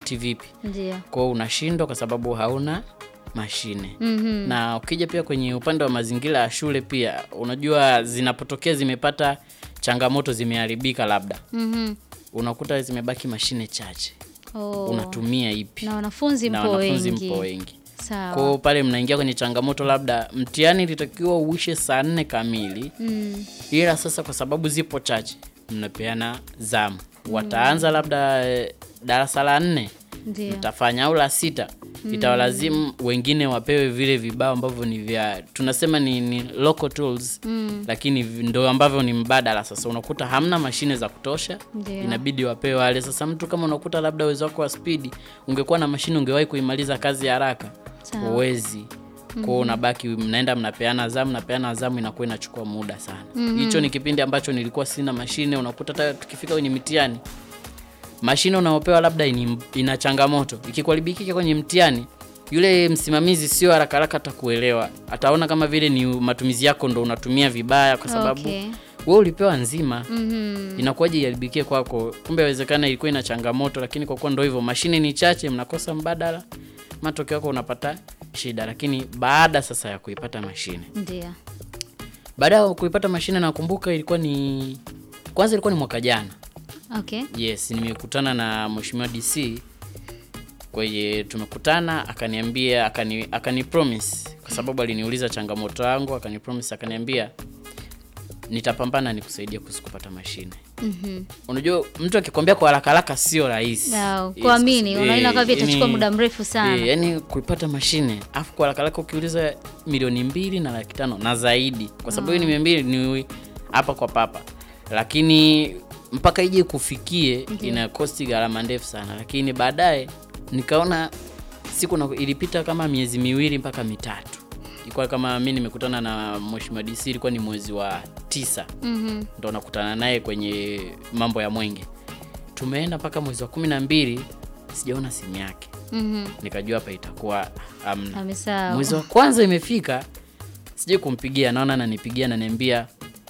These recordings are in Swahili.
kudhibiti vipi Ndio. kwao unashindwa kwa sababu hauna mashine Mhm. na ukija pia kwenye upande wa mazingira ya shule pia unajua zinapotokea zimepata changamoto zimeharibika labda Mhm. unakuta zimebaki mashine chache Oh. unatumia ipi Na wanafunzi na mpo wanafunzi wengi. mpo wengi Sawa. kwao pale mnaingia kwenye changamoto labda mtihani ilitakiwa uishe saa nne kamili Mm. ila sasa kwa sababu zipo chache mnapeana zamu wataanza labda eh, darasa la nne Ndio. mtafanya au la sita itawalazimu wengine wapewe vile vibao ambavyo ni vya tunasema ni, ni local tools Mm. lakini vi- ndo ambavyo ni mbadala sasa unakuta hamna mashine za kutosha Ndio. inabidi wapewe wale sasa mtu kama unakuta labda uwezo wako wa spidi ungekuwa na mashine ungewahi kuimaliza kazi haraka Sawa. uwezi kwao unabaki mnaenda mnapeana zamu mnapeana zamu inakuwa inachukua muda sana hicho ni kipindi ambacho nilikuwa sina mashine unakuta hata tukifika kwenye mitihani mashine unaopewa labda ini, ina changamoto ikikuharibikika kwenye mtihani yule msimamizi sio haraka haraka atakuelewa ataona kama vile ni matumizi yako ndo unatumia vibaya kwa sababu Okay. we ulipewa nzima Mhm. inakuwaje iharibikie kwako kumbe awezekana ilikuwa ina changamoto lakini kwa kuwa ndo hivyo mashine ni chache mnakosa mbadala matokeo yako unapata shida lakini baada sasa ya kuipata mashine Ndio. baada ya kuipata mashine nakumbuka ilikuwa ni kwanza ilikuwa ni mwaka jana Okay. yes nimekutana na mheshimiwa dc kwenye tumekutana akaniambia akani, akani promise kwa sababu aliniuliza changamoto yangu akani promise akaniambia nitapambana nikusaidia kuhusu kupata mashine Mhm. unajua mtu akikwambia kwa haraka haraka sio rahisi Na Yes, kuamini eh, unaona kama vile itachukua yani- muda mrefu sana. eh, yani kuipata mashine afu kwa haraka haraka ukiuliza milioni mbili na laki tano na zaidi kwa sababu hiyo ni mia mbili ni hapa kwa papa lakini mpaka ije kufikie ina kosti gharama ndefu sana lakini baadaye nikaona siku na, ilipita kama miezi miwili mpaka mitatu ilikuwa kama mi nimekutana na mheshimiwa dc ilikuwa ni mwezi wa tisa Mhm. ndo nakutana naye kwenye mambo ya mwenge tumeenda mpaka mwezi wa kumi na mbili sijaona simu yake Mhm. nikajua hapa itakuwa amna Amesahau. mwezi wa kwanza imefika sijai kumpigia naona ananipigia ananiambia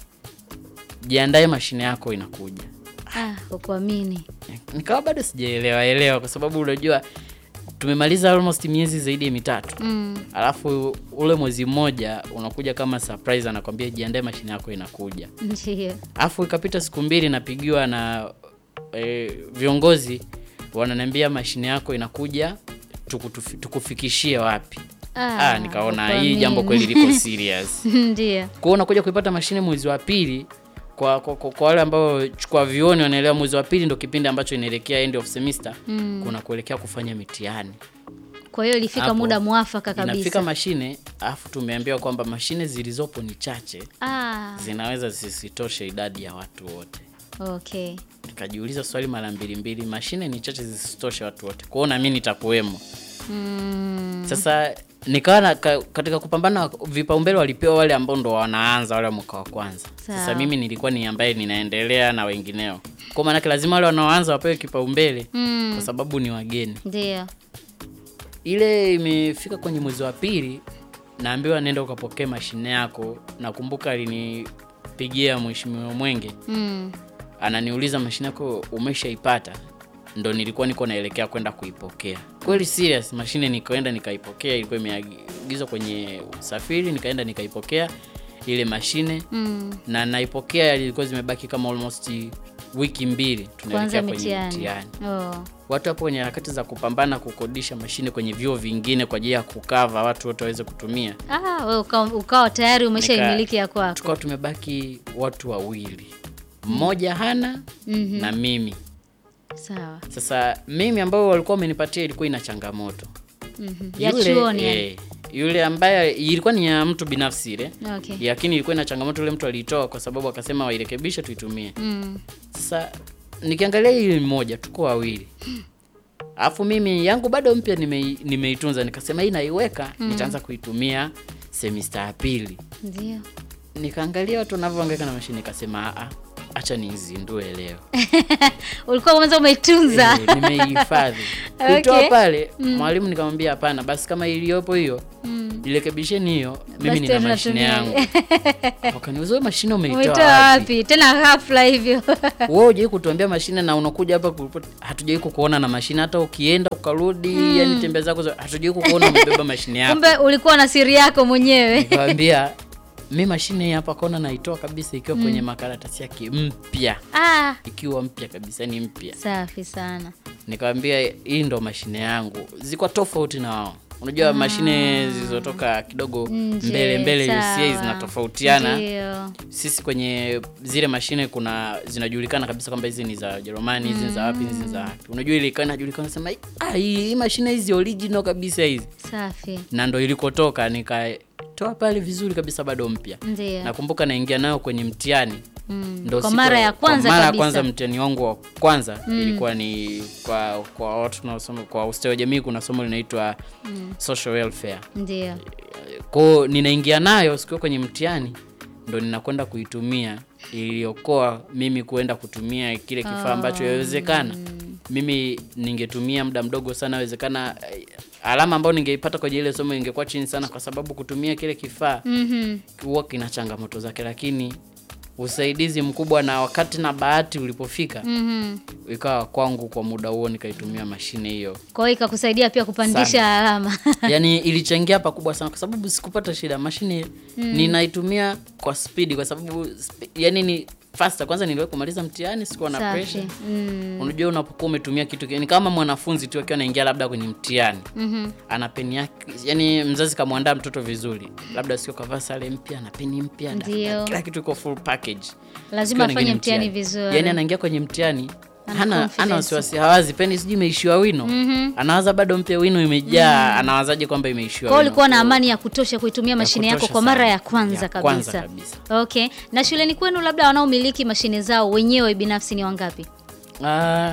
jiandae mashine yako inakuja Ah, kwa kuamini. nikawa bado sijaelewa elewa kwa sababu unajua tumemaliza almost miezi zaidi ya mitatu Mm. alafu ule mwezi mmoja unakuja kama surprise anakwambia jiandae mashine yako inakuja Ndio. alafu ikapita siku mbili napigiwa na e, viongozi wananiambia mashine yako inakuja tukutufi- tukufikishie wapi Ah, ah, nikaona hii kuamini. jambo kweli liko serious Ndio. kwao unakuja kuipata mashine mwezi wa pili kwa, kwa, kwa, kwa wale ambao chukua vioni wanaelewa mwezi wa pili ndo kipindi ambacho inaelekea end of semester Mm. kuna kuelekea kufanya mitihani Kwa hiyo ilifika Hapo, muda mwafaka inafika kabisa. mashine alafu tumeambiwa kwamba mashine zilizopo ni chache Ah, zinaweza zisitoshe idadi ya watu wote okay. nikajiuliza swali mara mbili mbili mashine ni chache zisitoshe watu wote kwao na mi nitakuwemo Mm. sasa nikawa na- ka- katika kupambana vipaumbele walipewa wale ambao ndo wanaanza wale wa mwaka wa kwanza sasa Sawa. mimi nilikuwa ni ambaye ninaendelea na wengineo kwa maanake lazima wale wanaoanza wapewe kipaumbele Mm. kwa sababu ni wageni Ndio. ile imefika kwenye mwezi wa pili naambiwa nenda ukapokee mashine yako nakumbuka alinipigia mheshimiwa mwenge Mm. ananiuliza mashine yako umeshaipata ndo nilikuwa niko naelekea kwenda kuipokea kweli serious mashine nikaenda nikaipokea ilikuwa imeagizwa kwenye usafiri nikaenda nikaipokea ile mashine Mm. na naipokea ilikuwa zimebaki kama almost wiki mbili tunaelekea Kwanza kwenye mitihani. mtihani Oh. watu hapo kwenye harakati za kupambana kukodisha mashine kwenye vyuo vingine kwa ajili ya kukava watu wote waweze kutumia Ah, wewe ukawa, ukawa tayari umeshaimiliki ya kwako. tukawa tumebaki watu wawili mmoja hana Mhm. na mimi Sawa. sasa mimi ambao walikuwa wamenipatia ilikuwa ina changamoto Mhm. Ya chuoni. yani. eh, yule ambaye ilikuwa ni ya mtu binafsi ile Okay. lakini ilikuwa ina changamoto yule mtu aliitoa kwa sababu akasema wairekebishe tuitumie Mm. sasa nikiangalia hili mmoja tuko wawili alafu mimi yangu bado mpya nimei- nimeitunza nikasema hii naiweka nitaanza kuitumia semista ya pili Ndio. nikaangalia watu wanavyoangaika na mashine nikasema "Ah, acha nizindue leo Ulikuwa kwanza umeitunza. Eh, nimeihifadhi Okay. kuitoa pale mwalimu nikamwambia hapana basi kama iliyopo hiyo Mm. irekebisheni hiyo mimi Basi nina tena mashine natumia. yangu wakaniuza "Wewe mashine umeitoa Umetoa wapi wapi? Tena ghafla hivyo. wewe hujai kutuambia mashine na unakuja hapa kuripoti hatujai kukuona na mashine hata ukienda ukarudi yani tembea zako za- hatujui kukuona umebeba mashine yako kumbe ulikuwa na siri yako mwenyewe nikamwambia mi mashine hii hapa kona naitoa kabisa ikiwa kwenye makaratasi yake mpya ah, ikiwa mpya kabisa ni mpya safi sana nikamwambia hii ndo mashine yangu ziko tofauti na wao unajua mashine zilizotoka kidogo Nje, mbele mbele sawa. UCA zinatofautiana Ndio. sisi kwenye zile mashine kuna zinajulikana kabisa kwamba hizi ni za Jerumani hizi ni za wapi hizi ni za wapi unajua ile ikawa inajulikana sema ah hii hii mashine hizi original kabisa hizi safi na ndo ilikotoka nikatoa pale vizuri kabisa bado mpya ndio nakumbuka naingia nayo kwenye mtihani Mm. ndo kwa siku- mara ya kwanza kwa mara ya kabisa kwanza mtihani wangu wa kwanza ilikuwa ni kwa kwa watu tunaosoma kwa ustawi wa jamii kuna somo linaitwa social welfare ndio kwao ninaingia nayo sikiwa kwenye mtihani ndo ninakwenda kuitumia iliokoa mimi kuenda kutumia kile kifaa ambacho yawezekana mimi ningetumia muda mdogo sana awezekana alama ambayo ningeipata kwenye ile somo ingekuwa chini sana kwa sababu kutumia kile kifaa Mhm. huwa kina changamoto zake lakini usaidizi mkubwa na wakati na bahati ulipofika Mhm. ikawa kwangu kwa muda huo nikaitumia mashine hiyo kwa hiyo ikakusaidia pia kupandisha alama yani ilichangia pakubwa sana kwa sababu sikupata shida mashine ninaitumia kwa spidi kwa sababu spi- yani ni faster kwanza niliwahi kumaliza mtihani sikuwa na safi pressure mm. unajua unapokuwa umetumia kitu ki- ni kama mwanafunzi tu akiwa anaingia labda kwenye mtihani Mhm. ana peni yake yani mzazi kamwandaa mtoto vizuri labda sio kavaa sare mpya na peni mpya daftari, Ndio. kila kitu iko full package lazima Sikiwa afanye anaingia mtihani vizuri yani anaingia kwenye mtihani Ana hana confidence. hana wasiwasi hawazi peni sijui imeishiwa wino anawaza bado mpya wino imejaa anawazaje kwamba imeishiwa kwao wino? ulikuwa na Kwa- amani ya kutosha kuitumia mashine yako kutosha kwa mara sana. ya kwanza Ya kabisa. kwanza kabisa. okay na shuleni kwenu labda wanaomiliki mashine zao wenyewe binafsi ni wangapi Ah,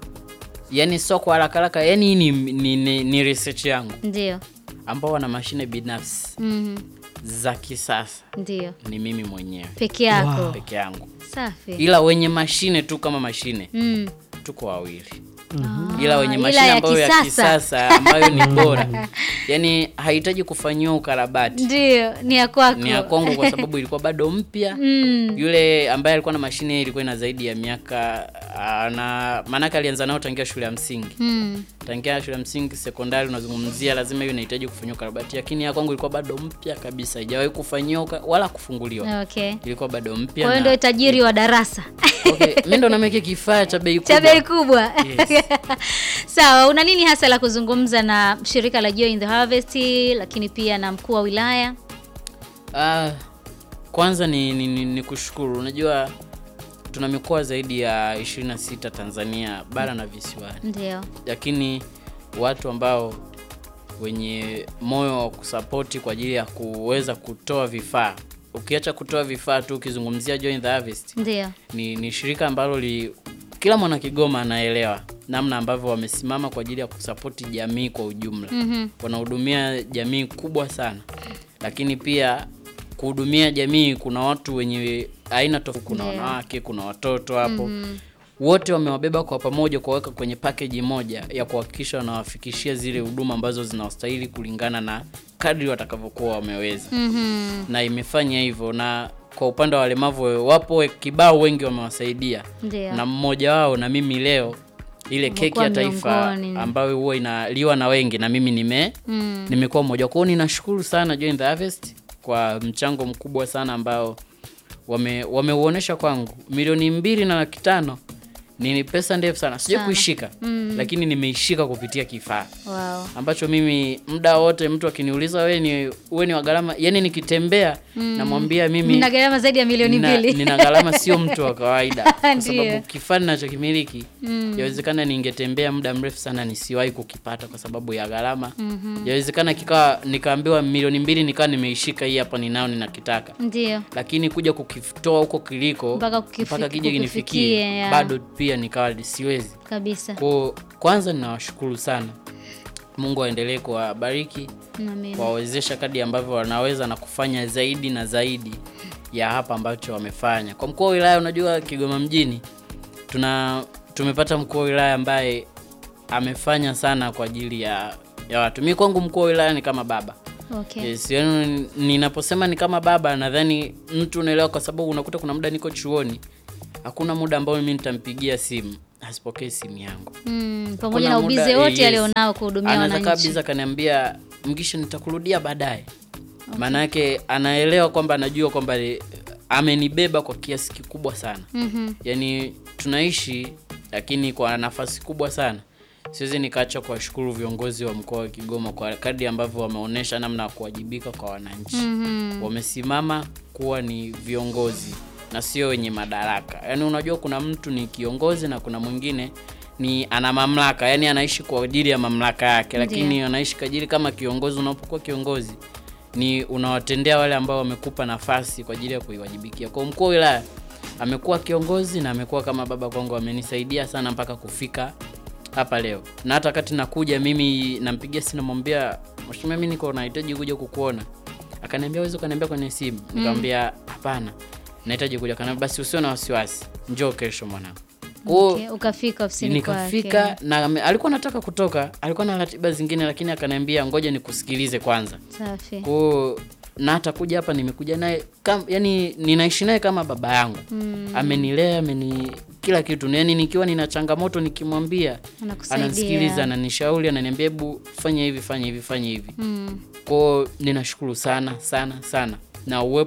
yani sio kwa haraka haraka yani hii ni, ni, ni, ni research yangu ndio ambao wana mashine binafsi Mhm. za kisasa ndio ni mimi mwenyewe peke yako peke yangu safi ila wenye mashine tu kama mashine mm. tuko wawili ila wenye ila mashine ya ambayo ya kisasa. kisasa ambayo ni bora yani hahitaji kufanyiwa ukarabati ndio ni ya kwako ni ya kwangu kwa sababu ilikuwa bado mpya mm. yule ambaye alikuwa na mashine ilikuwa ina zaidi ya miaka ah, na maanake alianza nayo tangia shule ya msingi Mm. tangia shule ya msingi sekondari unazungumzia lazima hiyo inahitaji kufanyiwa ukarabati lakini ya kwangu ilikuwa bado mpya kabisa haijawahi kufanyiwa uka- wala kufunguliwa okay ilikuwa bado mpya kwa hiyo na- ndio tajiri wa darasa okay, mi ndo nameke kifaa cha bei cha kubwa bei kubwa Yes. sawa una nini hasa la kuzungumza na shirika la Joy in the Harvest lakini pia na mkuu wa wilaya Ah, kwanza ni, ni, ni, ni kushukuru unajua tuna mikoa zaidi ya 26 tanzania bara na visiwani ndio lakini watu ambao wenye moyo wa kusapoti kwa ajili ya kuweza kutoa vifaa ukiacha kutoa vifaa tu ukizungumzia Join the Harvest ndio ni, ni shirika ambalo li, kila mwana Kigoma anaelewa namna ambavyo wamesimama kwa ajili ya kusapoti jamii kwa ujumla Mhm. wanahudumia jamii kubwa sana lakini pia kuhudumia jamii kuna watu wenye aina tofauti kuna Ndio. wanawake kuna watoto hapo wote wamewabeba kwa pamoja kuwaweka kwenye pakeji moja ya kuhakikisha wanawafikishia zile huduma ambazo zinawastahili kulingana na kadri watakavyokuwa wameweza Mhm. na imefanya hivyo na kwa upande wa walemavu wapo kibao wengi wamewasaidia ndio na mmoja wao na mimi leo ile keki Umekuwa ya taifa miongoni. ambayo huwa inaliwa na wengi na mimi nime Mm. nimekuwa mmoja kwao ninashukuru sana Join the Harvest kwa mchango mkubwa sana ambao wame wameuonesha kwangu milioni mbili na laki tano ni pesa ndefu sana sija Sana. kuishika Mm. lakini nimeishika kupitia kifaa wow. ambacho mimi muda wote mtu akiniuliza we ni uwe ni wa gharama yani nikitembea namwambia mimi na gharama zaidi ya milioni nina, mbili nina gharama sio mtu wa kawaida kwa Ndiyo. sababu kifaa ninachokimiliki Mm. yawezekana ningetembea muda mrefu sana nisiwahi kukipata kwa sababu ya gharama yawezekana kikawa nikaambiwa milioni mbili nikawa nimeishika hii hapa ninao ninakitaka ndio lakini kuja kukitoa huko kiliko Mpaka kukifi- mpaka kija kukifikie, kinifikie ya. bado pia nikawa siwezi kabisa kwa kwanza ninawashukuru sana mungu aendelee kuwabariki Amen. kuwawezesha kadi ambavyo wanaweza na kufanya zaidi na zaidi ya hapa ambacho wamefanya kwa mkuu wa wilaya unajua kigoma mjini tuna tumepata mkuu wa wilaya ambaye amefanya sana kwa ajili ya ya watu mi kwangu mkuu wa wilaya ni kama baba okay. yes, yani ninaposema ni kama baba nadhani mtu unaelewa kwa sababu unakuta kuna muda niko chuoni hakuna muda ambao mimi nitampigia simu hasipokei simu yangu Mm, pamoja Kuna na muda, ubize eh, wote yes. alionao kuhudumia anaweza wananchi. kabisa akaniambia mgisho nitakurudia baadaye maana yake anaelewa kwamba anajua kwamba eh, amenibeba kwa kiasi kikubwa sana Mhm. yaani tunaishi lakini kwa nafasi kubwa sana siwezi nikaacha kuwashukuru viongozi wa mkoa wa kigoma kwa kadri ambavyo wameonyesha namna ya kuwajibika kwa wananchi Mhm. wamesimama kuwa ni viongozi na sio wenye madaraka yaani unajua kuna mtu ni kiongozi na kuna mwingine ni ana mamlaka yaani anaishi kwa ajili ya mamlaka yake lakini Ndiyo. anaishi kwa ajili kama kiongozi unapokuwa kiongozi ni unawatendea wale ambao wamekupa nafasi kwa ajili ya kuiwajibikia kwa mkuu wa wilaya amekuwa kiongozi na amekuwa kama baba kwangu amenisaidia sana mpaka kufika hapa leo na hata wakati nakuja mimi nampigia simu namwambia mheshimiwa mimi niko nahitaji kuja kukuona akaniambia uwezi ukaniambia kwenye simu nikamwambia hapana nahitaji kuja akaniambia basi usio na wasiwasi njoo kesho mwanangu Kwa Okay, ukafika ofisini nikafika kwake. na ame- alikuwa anataka kutoka alikuwa na ratiba zingine lakini akaniambia ngoja nikusikilize kwanza Safi. kwao na hata kuja hapa nimekuja naye kam, yani ninaishi naye kama baba yangu Mm. amenilea ameni kila kitu yani nikiwa nina changamoto nikimwambia Anakusaidia. anasikiliza ananishauri ananiambia hebu fanya hivi fanya hivi fanya hivi Mm. kwao ninashukuru sana sana sana na uwepo